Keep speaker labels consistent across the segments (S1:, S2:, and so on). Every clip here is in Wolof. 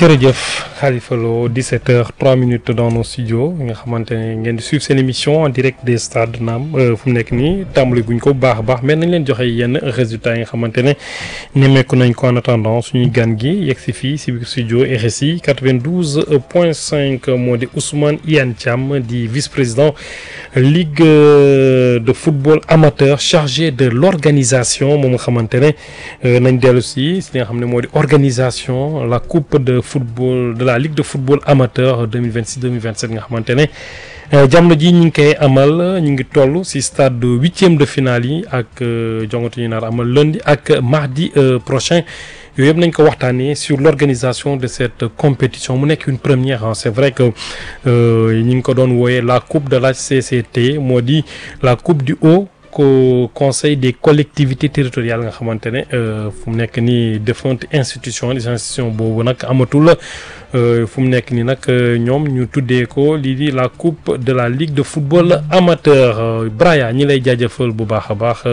S1: jërëjëf Khalifa Lo 17h 3 minutes dans nos studios nga xamante ne ngeen di suivre seen émission en direct des stades naam fu mu nekk nii tàmbali guñ ko bu baax a baax mais nañ leen joxe yenn résultats yi nga xamante ne nemmeeku nañ ko en attendant suñuy gan gi yegg si fii si biir studio RSI 92 point 5 moo di Ousmane Iyane Thiam di vice-président ligue de football amateur chargé de l'organisation moom nga xamante ne nañ dellu si si li nga xam ne moo di organisation la coupe de football de la ligue de football amateur 2026 2027 nga xamante ne jamono ji ñu ngi koy amal ñu ngi toll ci stade de huitième de finale yi ak jongatu ñu naar amal lundi ak mardi prochain yooyu yëpp nañ ko waxtaanee sur l'organisation de cette compétition mu nekk une première ah c'est vrai que ñu ngi ko doon wooyee la coupe de la CCT moo di la coupe du haut ko conseil des collectivités territoriales nga xamante ne fu mu nekk nii défunte institution institution boobu nag amatul fu mu nekk nii nag ñoom ñu tuddee ko lii di la coupe de la ligue de football amateur Braya ñi lay jaajëfal bu baax a baax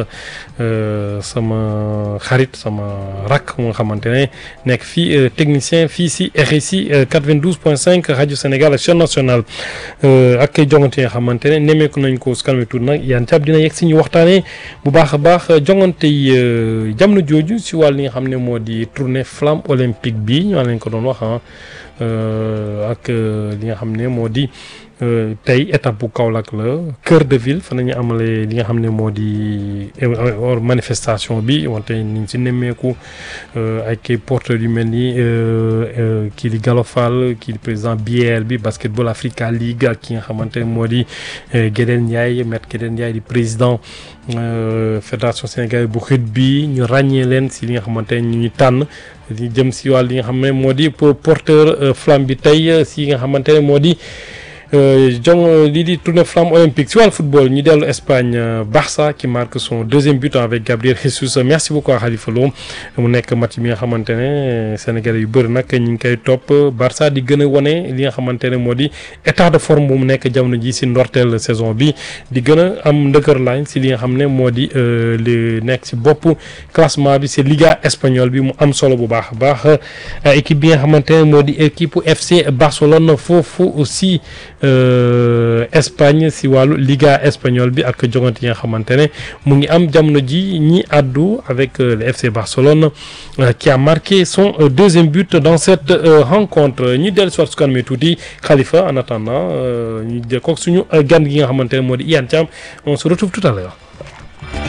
S1: sama xarit sama rak mu nga xamante ne nekk fii technicien fii si RSI 92.5 rajo Sénégal ak chaîne nationale ak jongante yi nga xamante ne nemmeeku nañ ko su kanam tuuti nag yaan cab dina yegg si ñu waxtaanee bu baax a baax jongante yi jamono jooju si wàll li nga xam ne moo di tournée flamme olympique bi ñu leen ko doon wax ak li nga xam ne moo di tey étape bu Kaolack la cœur de ville fa nañu amalee li nga xam ne moo di manifestation bi wante niñ si nemmeeku ay kay porteurs yu mel ni kii di Gallo Fall kii di président BR bi Basketball Africa League ak ki nga xamante ne moo di Gédel Ndiaye maître Gédel Ndiaye di président fédération sénégalaise bu rugby ñu ràññee leen si li nga xamante ne ñu ñu tànn di jëm si wàll li nga xam ne moo di porteur flamme bi tey si nga xamante ne moo di jong lii di tournée flamme olympique si wàllu football ñu dellu Espagne Barça qui marque son deuxième but avec Gabriel Jesus merci beaucoup Khalifa Lo mu nekk match bi nga xamante ne Sénégalais yu bëri nag ñu ngi koy topp Barça di gën a wane li nga xamante ne moo di état de forme bu mu nekk jamono ji si ndorteel saison bi di gën a am ndëkër lañ si li nga xam ne moo di li nekk si bopp classement bi si Liga espagnole bi mu am solo bu baax a baax équipe bi nga xamante ne moo di équipe FC Barcelone foofu aussi. Espagne si wàllu Liga espagnole bi ak jongante yi nga xamante ne mu ngi am jamono ji ñi àddu avec le FC Barcelone qui a marqué son deuxième but dans cette rencontre ñi dellu soit su kanamee tuuti Khalifa en attendant ñu de kook suñu gan gi nga xamante ne moo di Iyane Thiam on se retrouve tout à l'heure